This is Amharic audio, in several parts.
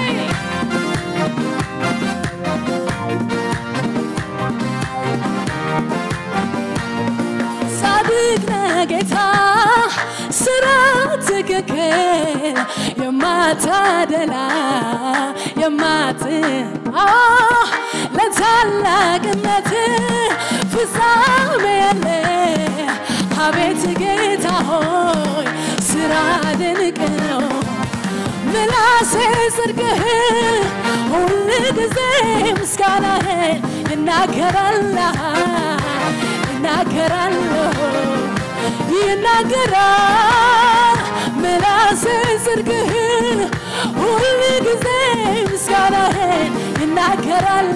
ጻድቅ ነህ ጌታ ስራ ትክክል የማታደላ የማት አዎ፣ ለታላቅነት ፍጻሜ የለ አቤት ጌታ ሆይ ስራ ድንቅ ነው ምላሴ ጽድቅህ ሁል ጊዜ ምስጋናህን ይናገራል ይናገራል ይናገራል ምላሴ ጽድቅህን ሁል ጊዜ ምስጋናህን ይናገራል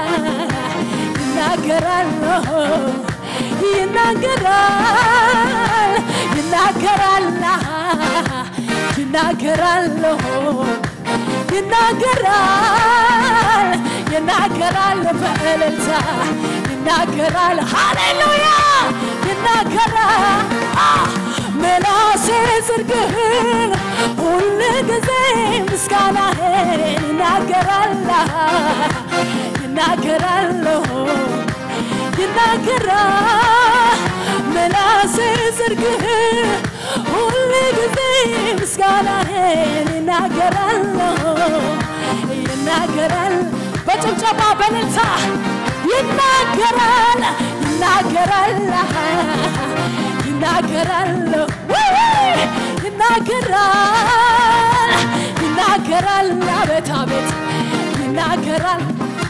ይናገራል ይናገራል ይናገራል ይናገራል ይናገራል ይናገራል በእልልታ ይናገራል ሃሌሉያ ይናገራል ምላሴ ጽድቅህን ሁል ጊዜ ምስጋናህን ይናገራል ይናገራል ይናገራል ምላሴ ጽድቅህን ሁል ጊዜ ምስጋናህን ይናገራል ይናገራል በጭብጨባ በእልልታ ይናገራል ይናገራል ይናገራል ይናገራል ይናገራል አቤት አቤት ይናገራል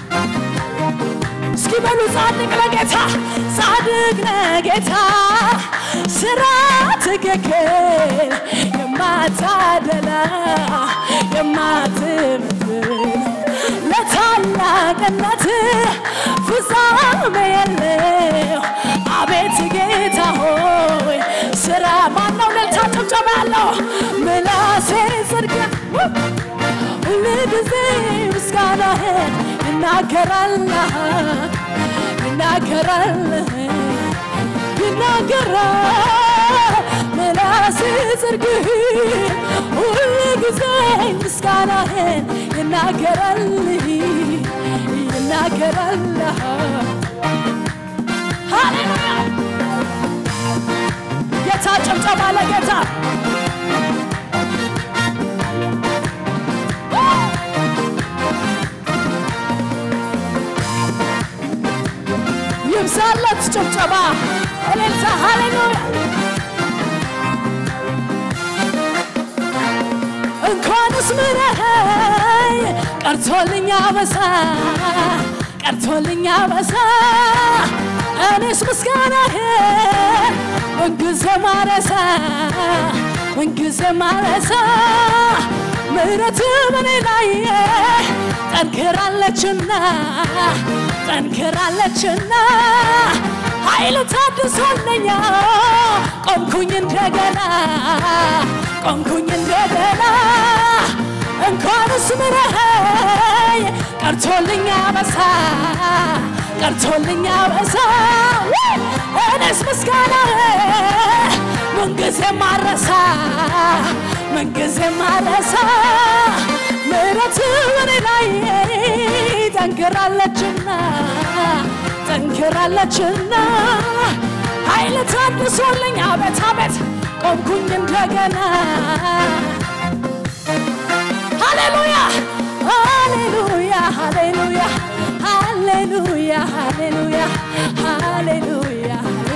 እስኪ በሉ ጻድቅ ለጌታ ጻድቅ ለጌታ ስራ ትክክል የማታደላ የማትምትል ለታላቅነት ፍጻሜ የለው አቤት ጌታ ሆይ ስራ ማነው ለልታ ጭብጨባ ያለው ምላሴ ጽድቅ ሁልጊዜ ምስጋናህን ይናገራል ይናገራል ይናገራል ምላሴ ጽድቅህን ሁልጊዜ ምስጋናህን ይናገራል ይናገራል ሃሌሉያ ጌታ ጭብጨባ ለጌታ ይብዛለት ጭብጨባ እልልታ ሃሌሉያ እንኳንስ ምረኸኝ ቀርቶልኛ በሳ ቀርቶልኛ በሳ እኔስ ምስጋናህን ምንጊዜ ማረሳ ምንጊዜ ማረሳ ምሕረት በኔ ላይ ጠንክራለችና ጠንክራለችና ኃይል ታድሶልኛ ቆምኩኝ እንደገና ቆምኩኝ እንደገና እንኳንስ ምረኸኝ ቀርቶልኛ በሳ ቀርቶልኛ በሳ እኔስ ምስጋና ምንጊዜ ማረሳ ምንጊዜ ማረሳ ምሕረት በኔ ላይ ጠንክራለችና ጠንክራለችና ኃይል ታድሶልኝ አቤት አቤት ቆምኩኝ እንደገና ሃሌሉያ ሃሌሉያ ሃሌሉያ ሃሌሉያ ሃሌሉያ ሃሌሉያ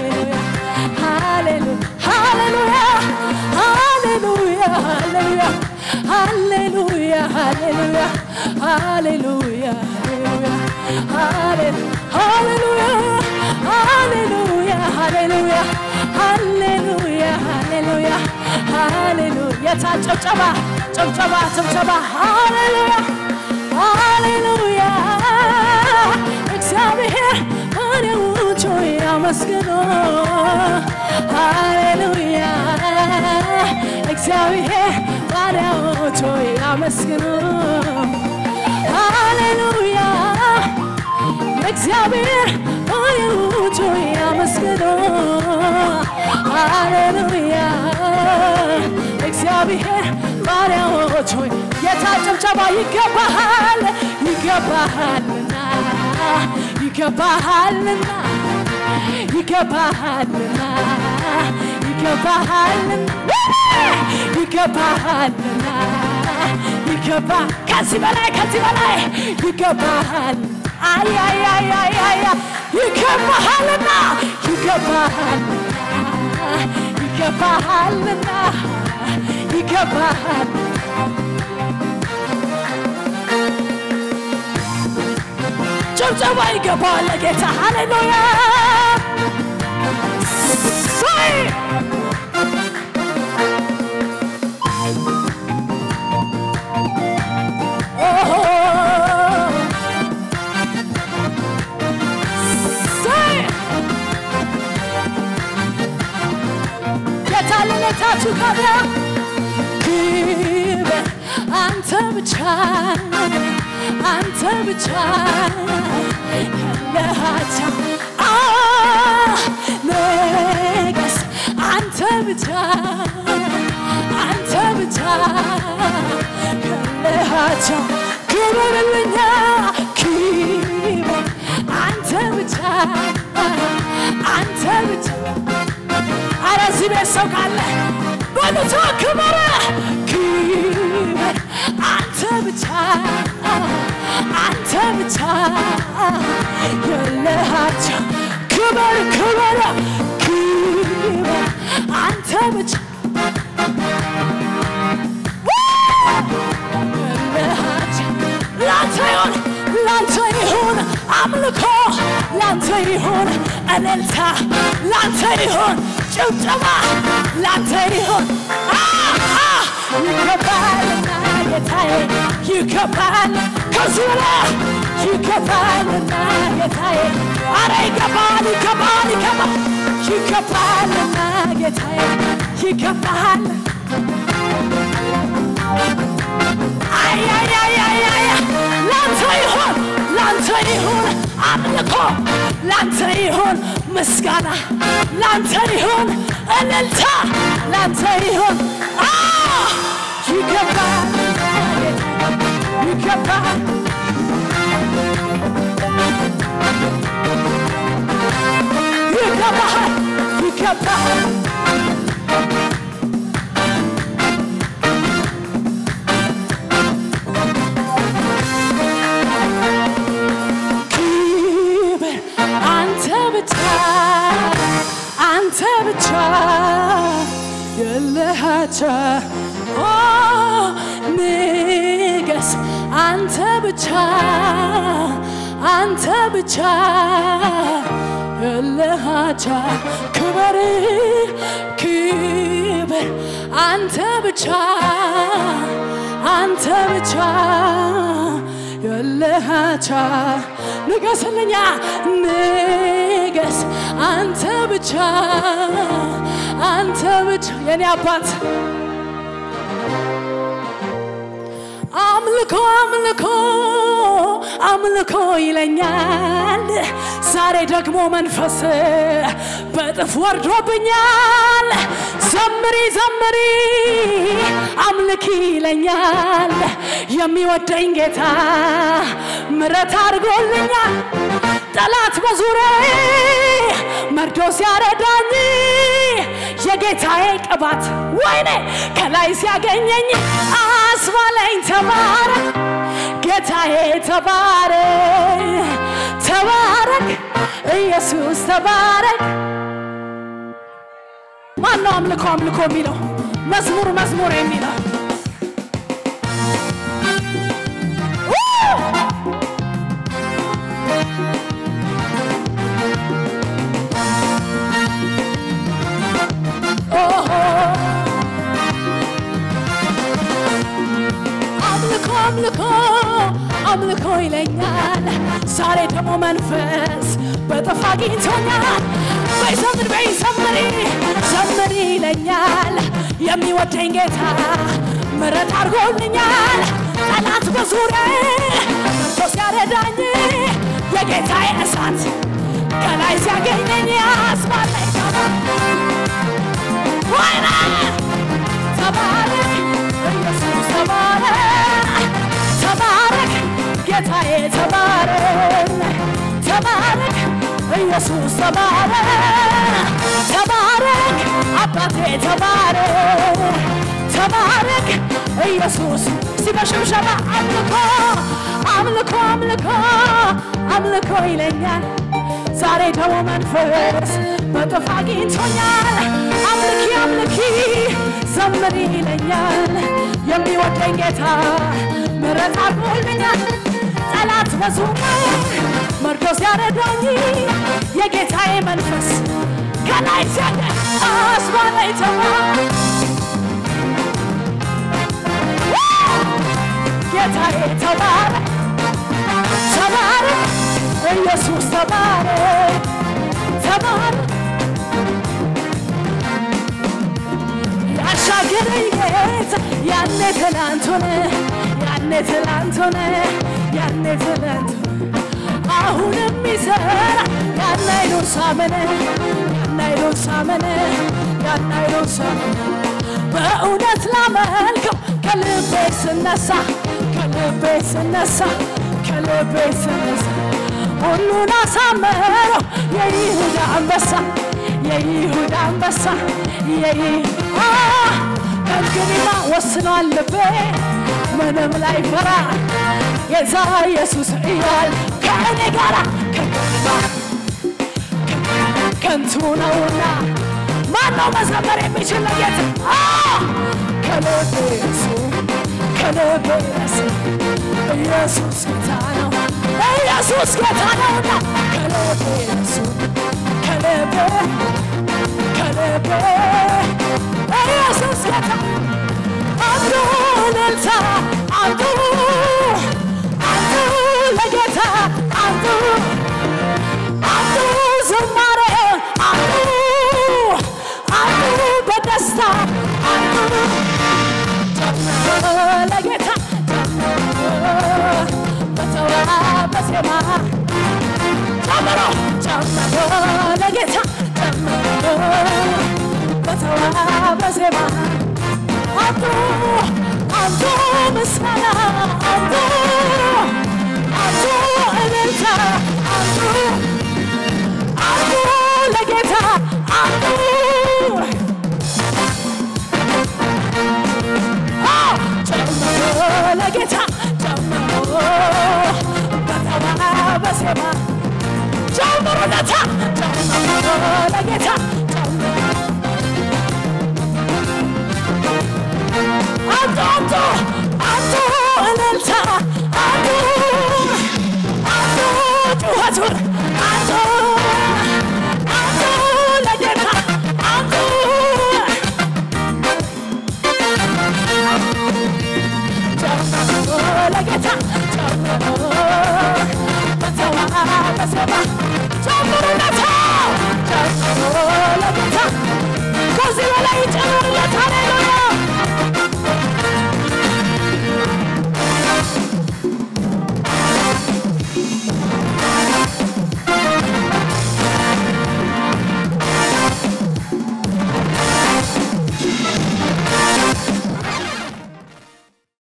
ሃሌሉያ ሃሌሉያ ሃሌሉያ ሃሌሉያ ሃሌሉያ ሃሌሉያ ሃሌሉያ ሃሌሉያ ሃሌሉያ ሃሌሉያ ሃሌሉያ ሃሌሉያ ሃሌሉያ የታ ጭብጨባ ጭብጨባ ጭብጨባ ሃሌሉያ ሃሌሉያ እግዚአብሔር ባሪያዎቹ ያመስግኑ ሃሌሉያ እግዚአብሔር ባሪያዎቹ ያመስግኑ ሃሌሉያ እግዚአብሔር ባሪያዎቹ ያመስግኑ ሃሌሉያ እግዚአብሔር ባሪያዎች ሆይ የታ ጭብጨባ ጭብጨባ ይገባሃል ይገባሃልና ይገባሃልና ይገባሃልና ይገባሃልና ይገባሃልና ይገባ ከዚህ በላይ ከዚህ በላይ ይገባሃል አያያያያያ ይገባሃልና ይገባሃልና ይገባሃልና ይገባሃል ጭብጨባ ይገባል ለጌታ ሃሌሉያ ሰይ ኦሆ ሰይ የታለለታችሁ ካቢያ ክብር አንተ ብቻ አንተ ብቻ ያለሃቻ ነገስ አንተ ብቻ አንተ ብቻ ያለሃቻ ክብርልኛ ክብር አንተ ብቻ አንተ ብቻ አረ እዚህ ቤት ሰው ካለ በሉቶ ክብር ክብር አንተ ብቻ አንተ ብቻ የለሃቸው ክብር ክብር ክብር አንተ ብቻ የለሃቸው ላንተ ይሁን ላንተ ይሁን አምልኮ ላንተ ይሁን እልልታ ላንተ ይሁን ጭብጨባ ላንተ ይሁን አ አ ይገባልና ጌታዬ ይገባል ከዚህ በላይ ይገባልና ጌታዬ አረ ይገባል ይገባል ይገባል ይገባልና ጌታዬ ይገባል አያያያያያ ላንተ ይሁን ላንተ ይሁን አምልኮ ላንተ ይሁን ምስጋና ላንተ ይሁን እልልታ ላንተ ይሁን አ ይገባል ይገባል ይገባል ይገባል ክብር አንተ ብቻ አንተ ብቻ የለሃቻ ኦ ንገስ አንተ ብቻ አንተ ብቻ የለሃቻ ክብር ክብር አንተ ብቻ አንተ ብቻ የለሃቻ ንገስልኛ ንገስ አንተ ብቻ አንተ ብቻ የኔ አባት አምልኮ አምልኮ አምልኮ ይለኛል ዛሬ ደግሞ መንፈስ በጥፍ ወርዶብኛል ዘምሪ ዘምሪ አምልኪ ይለኛል የሚወደኝ ጌታ ምረት አድርጎልኛል ጠላት በዙሪያ መርዶ ሲያረዳኝ የጌታዬ ቅባት ወይኔ ከላይ ሲያገኘኝ አስባለኝ ተባረክ ጌታዬ ተባረክ ተባረክ ኢየሱስ ተባረክ ማነው አምልኮ አምልኮ የሚለው መዝሙር መዝሙር የሚለው ኦሆ አምልኮ አምልኮ አምልኮ ይለኛል ዛሬ ደግሞ መንፈስ በጥፍ አግኝቶኛል በይ ዘምር በይ ዘምሪ ዘምሪ ይለኛል የሚወደኝ ጌታ ምረት አድርጎልኛል ጠላት በዙሪያ መጥቶ ሲያረዳኝ የጌታዬ እሳት ከላይ ሲያገኘኝ ያስባለኝ ወይኔ ተባረክ ኢየሱስ ተባረክ ጌታዬ ተባረክ ተባረክ ኢየሱስ ተባረክ ተባረክ አባቴ ተባረክ ተባረክ ኢየሱስ ሲበሽብሸባ አምልኮ አምልኮ አምልኮ አምልኮ ይለኛል ዛሬ ደግሞ መንፈስ በጥፍ አግኝቶኛል አምልኪ አምልኪ ዘምሪ ይለኛል የሚወደኝ ጌታ ምሕረት አድርጎልኛል ጠላት በዙሪያዬ መርዶ ሲያረዳኝ የጌታዬ መንፈስ ከላይ ሲያገ አስባለኝ ተማ ጌታዬ ተባረክ ተባረክ ኢየሱስ ተባረክ ተባረክ ያሻገረኝ ጌታ ያኔ ትላንት ሆነ ያኔ ትላንት ሆነ ያኔ ትላንት አሁንም ይሰራ ያን አይሉን ሳመነ ያን አይሉን ሳመነ ያን አይሉን ሳመነ በእውነት ላመልከው ከልቤ ስነሳ ከልቤ ስነሳ ከልቤ ስነሳ ሁሉን አሳመረው የይሁዳ አንበሳ የይሁዳ አንበሳ የይ ከእንግዲህማ ወስኗል ልቤ ምንም ላይ ፈራ ጌታ ኢየሱስ እያል ከእኔ ጋራ ከንቱ ነውና ማነው መዘመር የሚችል ለጌታ ከልቤ እሱ ከልቤ እሱ ኢየሱስ ጌታ ነው ኢየሱስ ጌታ ነውና ከልቤ እሱ ከልቤ ከልቤ ኢየሱስ ጌታ አንዱ እልልታ አንዱ አንዱ ለጌታ አንዱ አንዱ ዝማሬ አንዱ አንዱ በደስታ አንዱ ለጌታ በተዋበ ዜማ ጨምሮ ጨምሮ ለጌታ ጨምሮ በተዋበ ዜማ አንዱ አንዱ ምስጋና